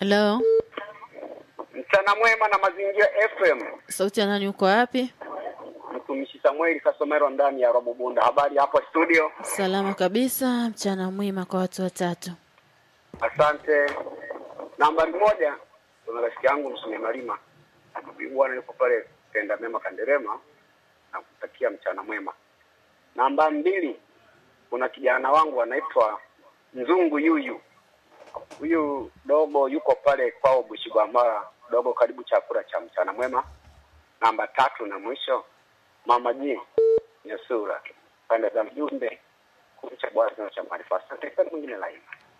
Hello, Mchana mwema na mazingira FM. sauti ya nani? Uko wapi? Mtumishi Samueli Kasomero ndani ya Robo Bunda. Habari hapo studio? Salama kabisa. Mchana mwema kwa watu watatu. Asante. Nambari moja kuna rafiki yangu Msumi Malima. Bwana yuko pale tenda mema Kanderema na kutakia mchana mwema. Namba mbili kuna kijana wangu anaitwa Nzungu Yuyu. Huyu dogo yuko pale kwao Bushigwamara, dogo karibu chakula cha mchana mwema. Namba tatu na mwisho Mama Ji Nyasura pande za mjumbe kucha bwana cha maarifa. Asante kwa mwingine laini.